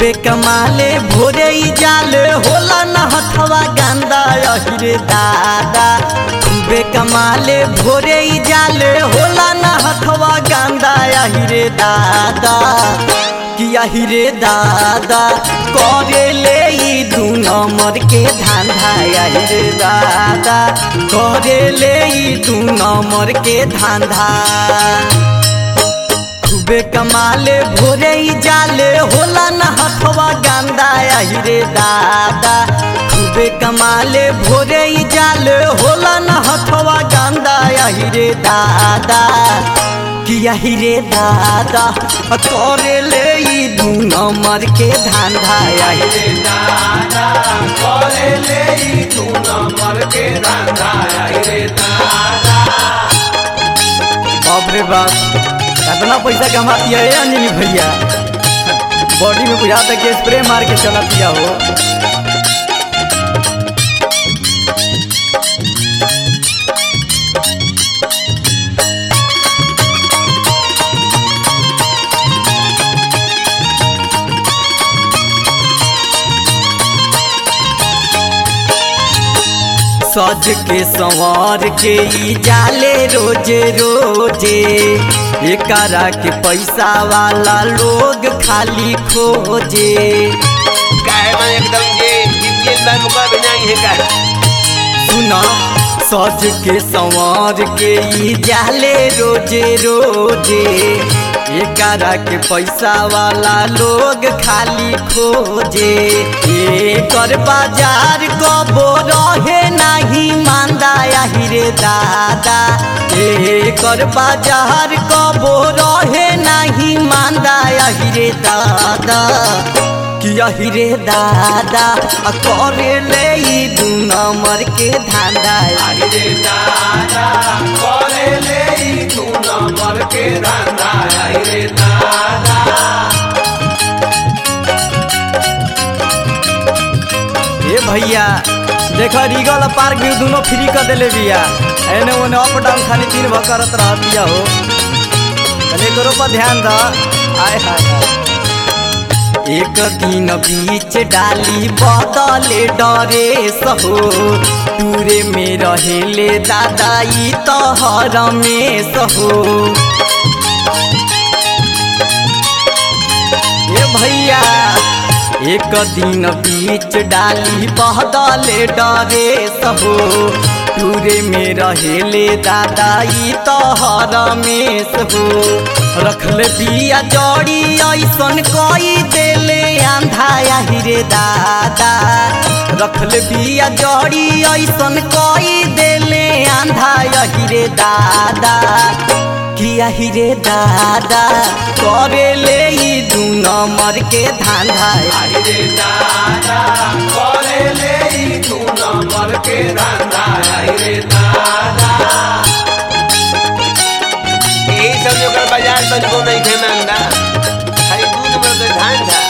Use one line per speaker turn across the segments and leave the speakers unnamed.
खूबे कमाले भोरे ही जाल होला न हथवा गंदा अहिरे दादा खूबे कमाले भोरे ही जाल होला न हथवा गंदा अहिरे दादा कि अहिरे दादा करे ले ई दू नंबर के धंधा अहिरे दादा करे ले ई दू नंबर के धंधा खूबे कमाले भोरे ही जाले होला न हथवा गंदा अहिरे दादा खूबे कमाले भोरे ही जाले होला न हथवा गंदा अहिरे दादा कि अहिरे दादा करे ले ई दू नंबर के धंधा अहिरे
दादा करे ले ई तू नंबर के धंधा रे दादा
बाप रे बाप कितना पैसा कमाती है अंजलि भैया बॉडी में बुझाता कि स्प्रे मार के चलाती हो सज के संवार के ई जाले रोजे रोजे एकरा के पैसा वाला लोग खाली खोजे
काहे में एकदम जे जीत बा मुका बिना है का
सुना सज के संवार के ई जाले रोजे रोजे एकरा के पैसा वाला लोग खाली खोजे एकर बाजार कबो रहे नहीं मांदा हिरे दादा एकर बाजार कबो रहे नहीं मांदा हिरे दादा कि अहिरे दादा आ करे ले ई दू नंबर के धंधा
रे दादा करे ले ई तू नंबर के धंधा रे दादा
ए भैया देख रीगल पार्क भी दोनों फ्री कर देले बिया एने ओने अप डाउन खाली दिन भर करत रह बिया हो तने करो पर ध्यान द आय हाय हाय एक दिन बीच डाली बदले डरे सहो टूरे में रहेले दादा ई तहर में सहो ए भैया एक दिन बीच डाली बहदले डरे सहो टूरे में रहेले दादा ई तहर में सहो रखले बिया जड़ी ऐसन कई देले आंधा हिरे दादा रखले बिया जड़ी ऐसन कई देले आंधा हिरे दादा किया हिरे दादा करे ले ई दू नंबर के धंधा
रे दादा करे ले ई तू नंबर के धंधा रे दादा यही सब जो कर बाजार तनिको नहीं थे मांगदा खाली दू नंबर के धंधा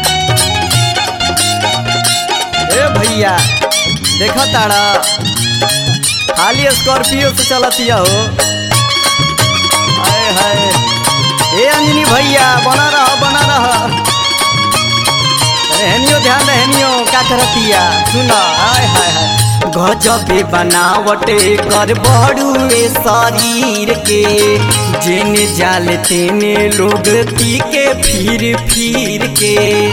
ए भैया देखा ताड़ा खाली स्कॉर्पियो से चलतिया हो हाय हाय ए अंजनी भैया बना रह बना रह अरे हेनियो ध्यान दे हेनियो का करतिया सुना हाय हाय हाय गजबे बनावटे कर बड़ुए शरीर के जेने जाले तेने लोग पी के फिर फिर के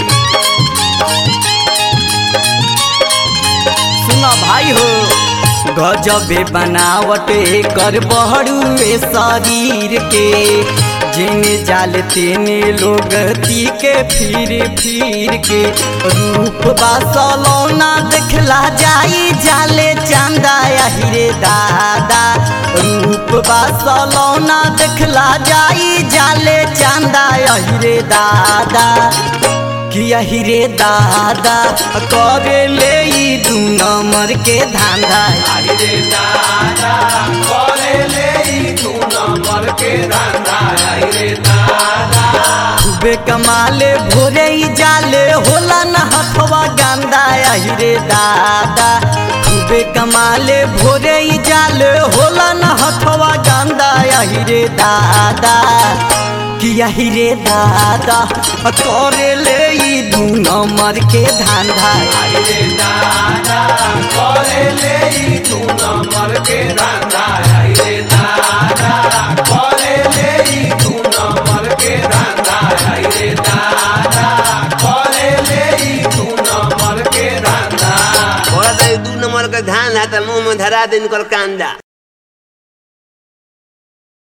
सुना भाई हो गजबे बनावटे कर बहरुए शरीर के जिने जाल तेने लोग ती के फिर फिर के रूप बासलौना देखला जाई जाले चांदा हिरे दादा रूप बासलौना देखला जाई जाले चांदा हिरे दादा किया हिरे दादा करे ले ई दू नंबर के धंधा
रे दादा करे ले ई तू नंबर के धंधा रे दादा
खूबे कमाले भोरे ही जाले होला न हथवा गंदा हिरे दादा खूबे कमाले भोरे ही जाले होला न हथवा गंदा हिरे दादा किया ही रे दादा करे ले ई दू नंबर के धंधा
रे दादा करे ले ई दू नंबर के धंधा रे दादा करे ले ई दू नंबर के धंधा रे दादा करे ले ई दू नंबर के धंधा
थोड़ा सा दू नंबर का ध्यान है तो मुंह में धरा दे इनकर कांदा